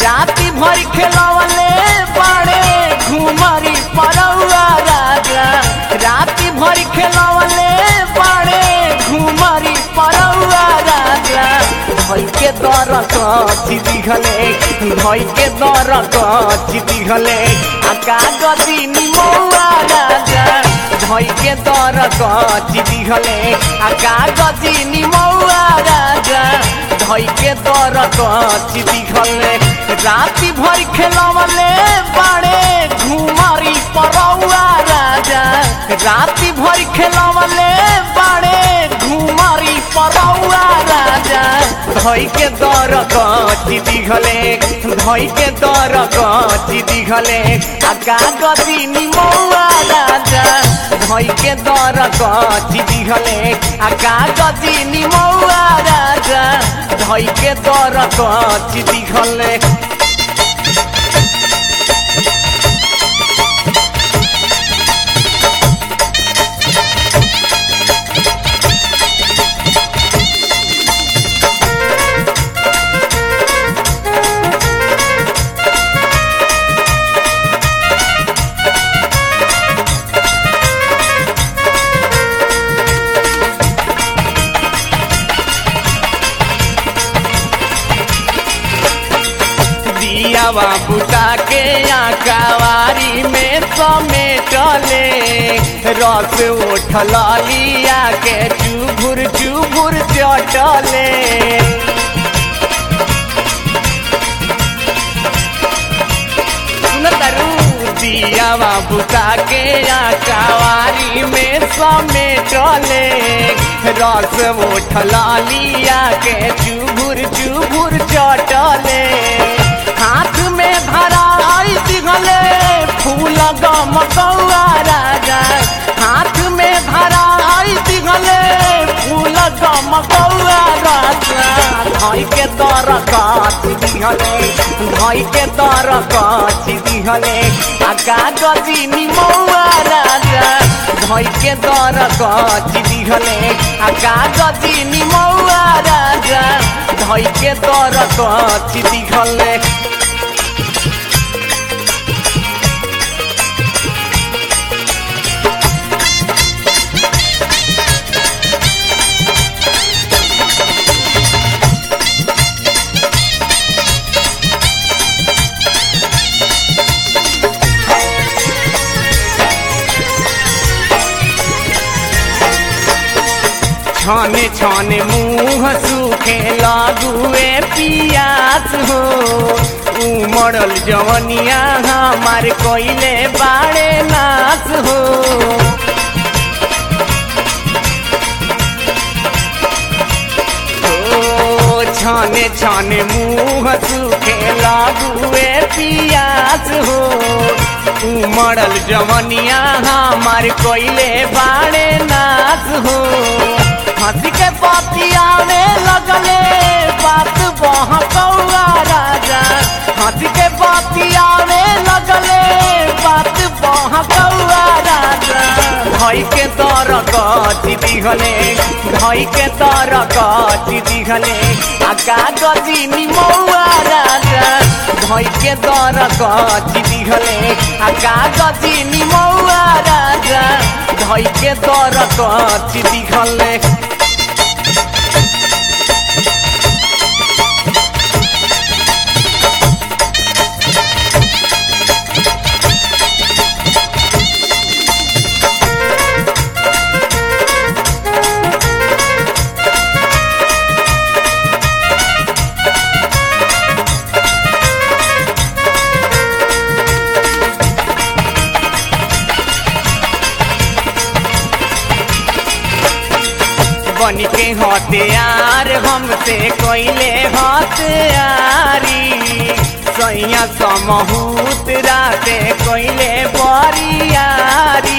राती भर खेलवले बड़े घुमरी परौआ राजा राती भर खेलवले बड़े घुमरी परौआ राजा भई के दर कची दिखले भई के दर कची दिखले आ कागजी निमौआ राजा भई के दर कची दिखले आ कागजी निमौआ राजा भई के दर कची दिखले राती भर खेलवले बड़े घुमरी परौआ राजा राती भर खेलवले बड़े घुमरी परौआ राजा धई के दर कची दिखले धई के दर कची दिखले आ कागजी निमौआ राजा धई के दर कची दिखले आ कागजी निमौआ राजा धई के दर कची दिखले दियावा बुता के आकावारी में समेटले रस उठल लिया के चुभुर चुभुर चटले सुनतरू दियावा बुता के आकावारी में समेटले रस उठल लिया के चुभुर चुभुर चटले हाथ में धराई दिगले फूल गम कौआ राजा हाथ में धराई दिगले फूल गम कौआ राजा धई के दर काट दिहले धई के दर काट दिहले आ कागजी निमौआ राजा धई के दर काट दिहले आ कागजी निमौआ राजा धई के दर काट दिहले छाने छाने मुंह सूखे लागुए पियास हो उमड़ल जवनिया हमार कोइले बाड़े नाच हो ओ, छाने छाने मुंह सूखे लागुए पियास हो उमड़ल जवनिया हमार कोइले बाड़े नाच हो हंसी के बतियावे लगले बात बहकौआ राजा हंसी के बतियावे लगले बात बहकौआ राजा धई के दर कची दिहले धई के दर कची दिहले आ कागजी निमौआ राजा धई के दर कची दिहले आ कागजी निमौआ राजा धई के दर कची दिहले बन के हथियार हमसे कोइले हथियारी सैया समहूत राते कोइले बरियारी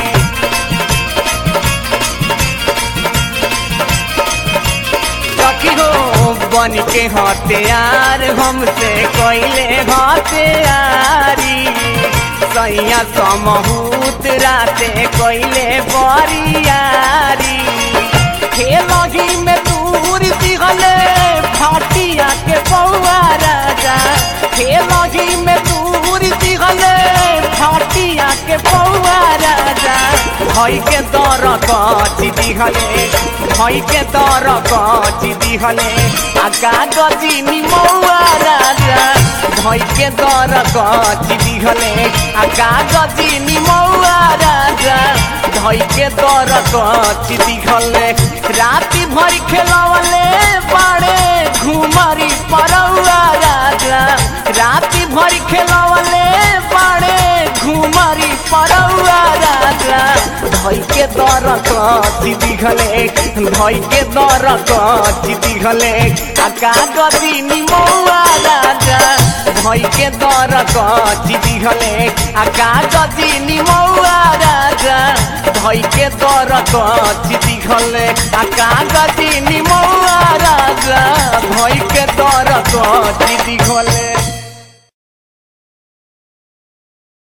सखी हो बन के हथियार हमसे कोइले हथियारी सैया समहूत राते कोइले बरियारी खेलही में दूर दिहले फाटिया के पौआ राजा खेलही में दूर दिहले फाटिया के पौआ राजा भई के दर कची दिहले भई के दर कची दिहले आ कागजी निमौआ राजा भई के दर कची दिहले आ कागजी निमौआ राजा धई के दर कची दिहले राति भर खेलवले बाड़े घुमरी परौआ राजा राति भर खेलवले बाड़े घुमरी परौआ राजा धई के दर कची दिहले धई के दर कची दिहले आ कागजी निमौआ राजा धई के दर कची दिहले आ कागजी निमौआ राजा धई के दर कची दिहले आ कागजी निमौआ राजा धई के दर कची दिहले